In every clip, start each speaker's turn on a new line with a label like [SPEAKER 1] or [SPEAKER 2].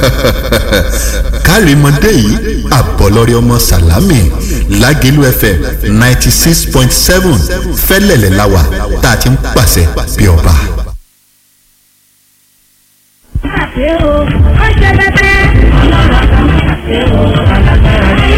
[SPEAKER 1] kárìmọ́dé yìí àbọ̀lọ́rẹ́ ọmọ sàlámì lágẹ̀lú fm ninety six point seven fẹ́lẹ̀lẹ̀ láwà tá a ti ń pàṣẹ bí ọba.
[SPEAKER 2] àṣẹ o ó ṣe bẹ́tẹ́ ọlọ́run kan àṣẹ o alágbára ni.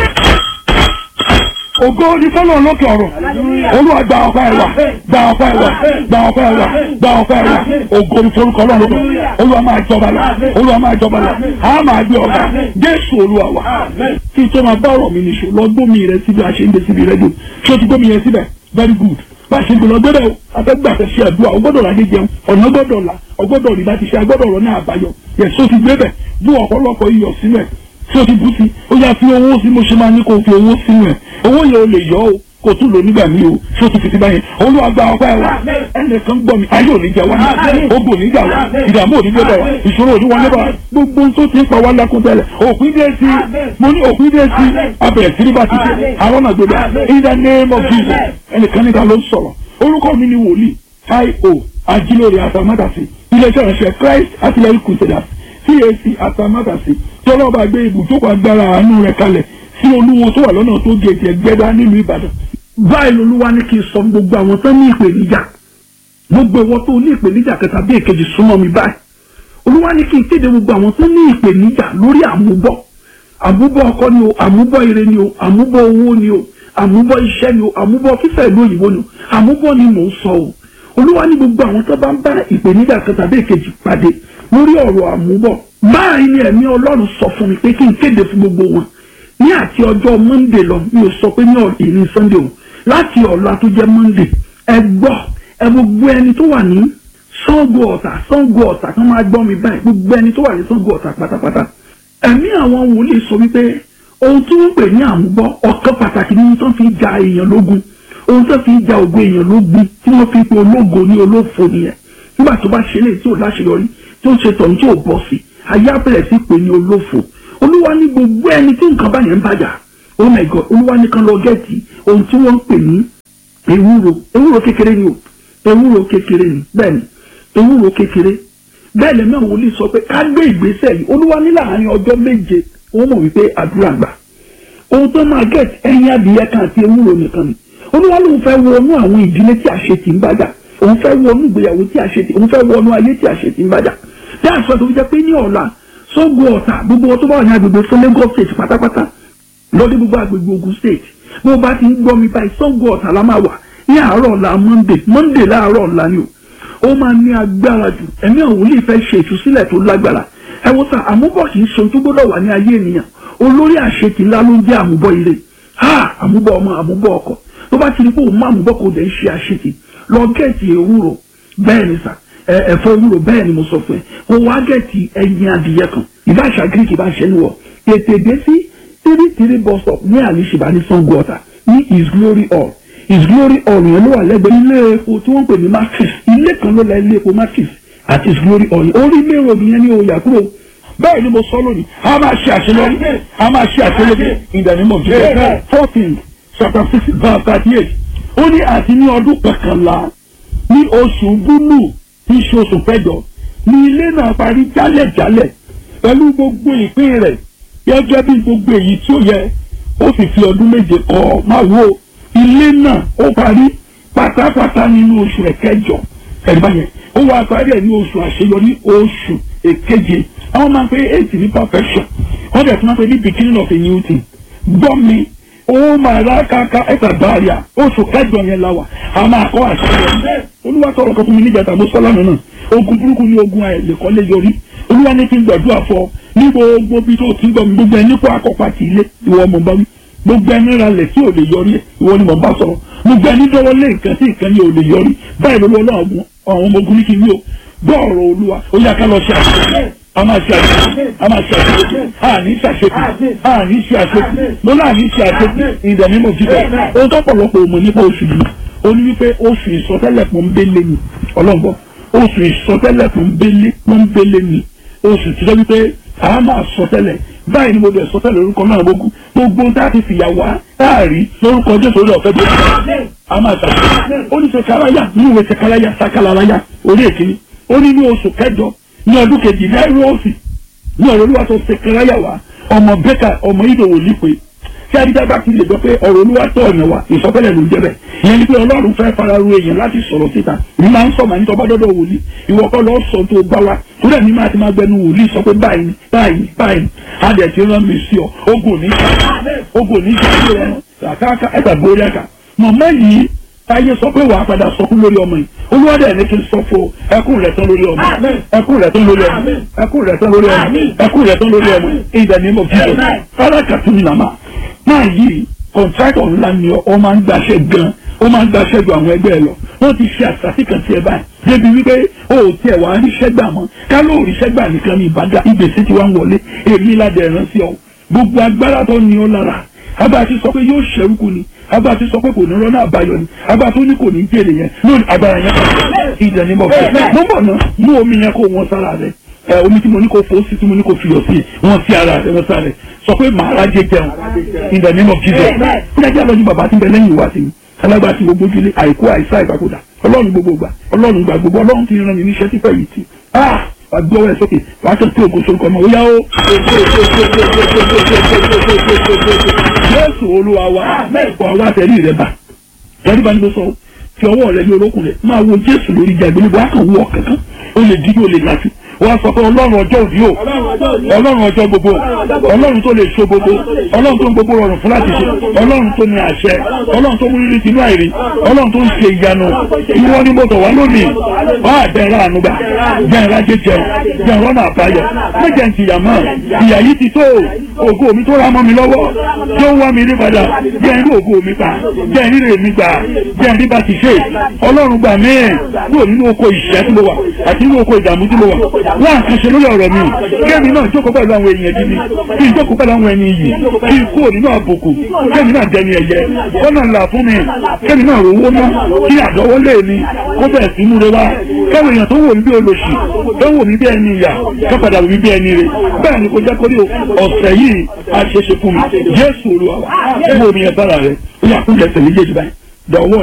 [SPEAKER 3] ògo ni fọlọ́ lókè ọ̀rọ̀ olúwa gba ọ̀pá ẹ̀ wá gba ọ̀pá ẹ̀ wá gba ọ̀pá ẹ̀ wá gba ọ̀pá ẹ̀ wá ògo ni forúkọ ọlọ́run lókè olúwa máa jọba lọ olúwa máa jọba lọ a máa gbé ọba jésù olúwa wa kí n tó máa bá ọ̀rọ̀ mi nìṣó lọ gbómi rẹ síbi àṣeyìndé síbi rẹ́díò ṣé o ti gbómi yẹn síbẹ̀ very good bá a ṣe gbọ́dọ̀ gbọ́dọ̀ afẹ́gbàfẹ́ ṣe àdúrà ọgbọ́dọ̀ la jẹjẹun ọ̀nà gbọ́dọ̀ la ọgbọ́dọ̀ rí láti ṣe agbọ́dọ̀ ọ̀rọ̀ náà àbáyọ yẹ so ti gbé bẹ̀ bú ọ̀pọ̀lọpọ̀ iyọ̀ sínú ẹ̀ tí o ti bú sí ó yá fi owó sí mo ṣe máa ní kó o fi owó sínú ẹ̀ owó yẹn o lè yọ o kò tún lò nígbà míì o tí o ti fi ti báyẹn olúwa gba ọpẹ́ wa ẹnìkan gbọ́ mi ayé òní jẹ wá ogun òní jà wá ìdààmú òní gbé bá wa ìṣòro òní wọlé bá wa gbogbo ohun tó ti ń pa wá lákún tẹ́lẹ̀ òpin dé sí mo ní òpin dé sí abẹ̀rẹ̀ sí ní bá ti ṣe àwọn náà gbé bá in the name of Jesus ẹnìkan níta ló ń sọ̀rọ̀ orúkọ mi ni wòlíì io ajílórí atamátàsí iléeṣẹ́ ìránṣẹ́ Christ artillery crusaders CAC atamátàsí tí ọlọ́ba gbé ibùjókòó agbára àánú rẹ̀ kalẹ̀ sí olúwo tó wà lọ́nà tó gèjì ẹgbẹ́dá nílùú Ìbàdàn báyìí lolúwa ní kí n sọ gbogbo àwọn tó ní ìpèníjà gbogbo ìwọ tó ní ìpèníjà kẹta bí èkejì súnmọ́ mi báyìí olúwa ní kí n kéde gbogbo àwọn tó ní ìpèníjà lórí àmúbọ̀ àmúbọ̀ ọkọ ni o àmúbọ̀ ire ni o àmúbọ̀ owó ni o àmúbọ̀ iṣẹ́ ni o àmúbọ̀ fífẹ́ ìlú òyìnbó ni o àmúbọ̀ ni mò ń sọ o olúwa ní gbogbo àwọn tó bá ń bá ìpèníjà kẹta bí èkejì pàdé lórí ọ̀rọ̀ àmúbọ̀ báyìí ni ẹ̀mí ọlọ́run sọ fún mi pé kí n kéde fún gbogbo wọn ní àti ọjọ́ monday lọ mi ò sọ pé ní ìní sunday o láti ọ̀la tó jẹ́ monday ẹ gbọ́ ẹ gbogbo ẹni tó wà ní Ṣàngó Ọ̀tà Ṣàngó Ọ̀tà kan máa gbọ́ mi báyìí gbogbo ẹni tó wà ní Ṣàngó Ọ̀tà pátápátá ẹ̀mí àwọn wòlíì sọ wípé ohun tí wọ́n pè ní àmúbọ̀ ọ̀kan pàtàkì ní tó fi ja èèyàn lógun ohun tó fi ja ògo èèyàn lógun tí wọ́n fi pe ológo ní olófo nìyẹn nígbà tó bá ṣe léyìí tí ò láṣeyọrí tí ó ṣe tọ̀hún tí ò bọ́ sí ayé abẹ́rẹ́ sí pé ní olófo olúwa ní gbogbo ẹni tí nǹkan bá yẹn ń bàjá oh my god olúwa ní kan lọ gẹ́ẹ̀tì ohun tí wọ́n ń pè ní ewúro ewúro kékeré ni o ewúro kékeré ni bẹ́ẹ̀ ni ewúro kékeré bẹ́ẹ̀ lẹ́mí àwọn olè sọ pé ká gbé ìgbésẹ̀ yìí olúwa ní láàárín ọjọ́ méje ó mọ̀ wípé àdúrà gbà ohun tó máa gẹ̀ẹ́tì ẹyin adìyẹ kan àti ewúro nìkan ni olúwa lóun fẹ́ wọnú àwọn ìdílé tí àṣetì ń bàjá òun fẹ́ wọnú ìgbéyàwó tí àṣetì òun fẹ́ wọnú ayé tí àṣetì ń bàjá tí àṣọ tó fi jẹ́ pé ní ọ̀la Ṣàngó Ọ̀tà gbogbo ọtọ́ bá wà ní agbègbè fún Lagos state pátápátá lọ́dún gbogbo agbègbè Ògùn state bó bá ti ń gbọ́ mi báyìí Ṣàngó Ọ̀tà la máa wà ní àárọ̀ ọ̀la monday monday láàárọ̀ ọ̀la ni o ó máa ní agbára jù ẹ̀mí àwọn wòlíì fẹ́ ṣe ìtúsílẹ̀ tó lágbára ẹ wo sà àmúbọ̀ kì í ṣe ohun tó gbọ́dọ̀ wà ní ayé ènìyàn olórí àṣetì ńlá ló ń jẹ́ àmúbọ̀ ire ha àmúbọ̀ ọmọ àmúbọ̀ ọkọ tó bá ti rí pé òun má àmúbọ̀ kò dẹ̀ ń ṣe àṣetì lọ gẹ̀ẹ́tì ewúro bẹ́ẹ̀ ni sà ẹ̀fọ́ ewúro bẹ́ẹ̀ ni mo sọ fún ẹ kó wá gẹ̀ẹ́tì ẹyin adìyẹ kan ìbáṣà greek ìbáṣẹ níwọ̀ tètè dé sí three three bus stop ní àlìṣìbá ní Ṣàngó Ọ̀tà ní his glory hall his glory hall yẹn ló wà lẹ́gbẹ̀ẹ́ ilé epo tí wọ́n pè ní matrix ilé kan ló la ilé epo matrix àti his glory hall yẹn orí ilé ìròyìn yẹn ní òòyà kúrò bẹ́ẹ̀ ni mo sọ lónìí a máa ṣe àṣeyọrí a máa ṣe àṣeyọrí in the name of Jesus fourteen chapter six verse thirty eight ó ní àti ní ọdún kọkànlá ní oṣù búlù tí í ṣe oṣù kẹjọ ní ilé náà parí jálẹ̀jálẹ̀ pẹ̀lú gbogbo ìpín rẹ̀ gẹ́gẹ́ bí gbogbo èyí tí ó yẹ ó sì fi ọdún méje kọ́ máa wo ilé náà ó parí pátápátá nínú oṣù rẹ̀ kẹjọ ẹ̀gbọ́n yẹn ó wá parí ẹ̀ ní oṣù àṣeyọrí oṣù èkeje àwọn máa ń pè eight ní perfection wọ́n dẹ̀ tún máa ń pè ní beginning of a new thing gbọ́ mi ó máa rà káká ẹ̀ka báàríà oṣù kẹjọ yẹn la wà á máa kọ́ àṣeyọrí olúwa tọrọ kan fún mi níjàtà mo sọ lánàá náà ogun burúkú ní ogun àìlèkọ́lé yọrí olúwa ní kí n gbàdúrà fọ ní gbogbo bí tó ti ń gbọ́ mi gbogbo ẹni kó akọ́pá ti ilé ìwọ ọmọ bá wí gbogbo ẹni ra lẹ̀ tí ò lè yọrí ẹ̀ ìwọ ni mò ń bá sọ̀rọ̀ gbogbo ẹni dọ́wọ́ lé nǹkan tí nǹkan ni ò lè yọrí báyìí ló lọ́wọ́ àwọn ọmọ ogun ní kí n wí o gbọ́ ọ̀rọ̀ olúwa ó yá ká lọ ṣe àṣeyọrí a máa ṣe àṣeyọrí a máa ṣe àṣeyọrí a ní ṣe àṣeyọrí a ní ṣe àṣeyọrí mo náà ní ṣe àṣeyọrí ìdẹ̀mí mo jíjẹ ohun tó pọ̀lọpọ̀ òmò nípa oṣù yìí ó ní wípé oṣù ìsọtẹ́lẹ̀ pọ́nbélé ni ọlọ́gbọ́n oṣù ìsọtẹ́lẹ̀ pọ́nbélé pọ́nbélé ni oṣù tí wọ́n wípé a máa sọtẹ́lẹ̀ báyìí ni mo bẹ̀ sọtẹ́lẹ̀ orúkọ náà gbogbo gbogbo tá a ti fìyà wá táàrí lórúkọ jésù orí ọ̀fẹ́ bẹ́ẹ̀ a máa ṣàṣeyọrí ó ní sẹkáláyà ní ìwé sẹkáláyà sákàláyà orí èkìní ó ní ní oṣù kẹjọ ní ọdún kejì náírà òsì ní ọ̀rọ̀ olúwa tó sekaraya wa ọmọ bẹ́kà ọmọ ìdòwò lípe tí adídá bá ti lè gbọ́ pé ọ̀rọ̀ olúwa tó ọ̀nà wa ìsọfẹ́lẹ̀ ló ń jẹ́ bẹ́ẹ̀ ìyẹn ni pé ọlọ́run fẹ́ fara ru èèyàn láti sọ̀rọ̀ síta ní máa ń sọ màá ní tọ́ba dọ́dọ̀ wòlíì ìwọ kọ́ lọ́ọ́ sọ tó bá wa tó dẹ̀ ní máa ti máa gbẹnu wòlíì sọ pé báyìí báyìí báyìí a dẹ̀ ti rán mi sí ọ ogun ní ogun ní ìṣàkóso rẹ kàkàkà ẹgbà gbórí ẹ̀ka mọ̀mọ́ yìí táyé sọ pé wàá padà sọkún lórí ọmọ yìí olúwadẹ ní kí n sọ fún ẹkún rẹ tán lórí ọmọ ẹkún rẹ tán lórí ọmọ ẹkún rẹ tán lórí ọmọ ẹkún rẹ tán lórí ọmọ ìdẹ ní mo fi jọ kálákàtú ni nàmá máa yí kọ̀ǹtráktọ̀ ńlá ni ọ máa ń gbaṣẹ́ gan ó máa ń gbaṣẹ́ ju àwọn ẹgbẹ́ ẹ lọ wọ́n ti ṣe àṣàṣì kan tiẹ̀ báyìí débi wípé o ò tiẹ̀ wá ríṣẹ́ gbà mọ́ ká ló ríṣẹ́ gbà nìkan ní ìbàdàn ìgbésí ti wá ń wọlé èmi ládẹ ẹ̀rán sí ọ gbogbo agbára tó ní ọ lára abá ti sọ pé yóò ṣẹ́rúkú ni abá ti sọ pé kò ní rọ́nà àbáyọ ni abá tó ní kò ní jèrè yẹn lónìí agbára yẹn kàn ìdẹ̀ ni mo fẹ́ mo bọ̀ náà mú omi yẹn kó wọn sára rẹ ẹ omi tí mo ní kó fò sí tí mo ní kó fiyọ̀ sí wọn sí ara rẹ wọn sára rẹ sọ pé màá rájẹ jẹun ìdẹ̀ ni mo fi jẹ fúnẹ́jà lọ́jọ́ bàbá tí ń bẹ lẹ́yìn ìwà sí mi alágbá tí gbogbo ojúlé àìkú àìsá ìgbàkúdà ọlọ́run gbogbo gbà ọlọ́run gbà gbogbo ọlọ́run ti rán mi níṣẹ́ tí fẹ́ yìí ti ah wà gbọ́ ẹ sókè wà á tó tí ògo sórúkọ ọmọ òyà ó. Jésù olúwa wa mẹ́ẹ̀kọ́ wa tẹ̀lé rẹ̀ bá tẹ̀lé bá ní ló sọ fi ọwọ́ rẹ̀ ní orókùn rẹ̀ máa wo Jésù lórí ìjà ìgbélébọ̀ á kàn wọ kankan ó lè dídí ó lè láti wọ́n sọ pé ọlọ́run ọjọ́ òbí o ọlọ́run ọjọ́ gbogbo ọlọ́run tó lè so gbogbo ọlọ́run tó ń gbogbo rọrùn fún láti ṣe ọlọ́run tó ní àṣẹ ọlọ́run tó mú rírì tinú àìrí ọlọ́run tó ń ṣe ìyanu ìwọ ni mo tọ̀ wá lónìí wá àbẹ̀rẹ̀ ànúgbà bẹ̀rẹ̀ jẹjẹ bẹ̀rẹ̀ ọ̀nà àbáyọ méjì ń tìyà mọ́ ìyà yìí ti tó ògo mi tó ra mọ́ mi lọ́wọ́ tó wá mi rí padà jẹ́ ń rí ògo mi pa jẹ́ ń rí rè mi gbà jẹ́ ń rí bá ti ṣe ọlọ́run gbà mí kúrò nínú oko ìṣẹ́ tí mo wà àti nínú oko ìdààmú tí mo wà wá àkànṣe lórí ọ̀rọ̀ mi kémi náà jókòó pẹ̀lú àwọn èèyàn gidi kí n jókòó pẹ̀lú àwọn ẹni yìí kí n kúrò nínú àbùkù kémi náà dẹni ẹ̀yẹ kọ́nà ńlá fún mi kémi náà rówó ná kí àdọ́wọ́lé mi kó bẹ̀rẹ̀ sí múre wá káwọn èèyàn tó wò mí bí olóṣì tó wò mí bí ẹni ìyà tó padà wò mí bí ẹni rè bẹ́ẹ̀ ni kò jẹ́ kórè ọ̀sẹ̀ yìí a ṣe ṣe fún mi Jésù Olúwa wò mí ẹ̀ bára rẹ̀ ó yà kúndẹ̀ tẹ̀lé yé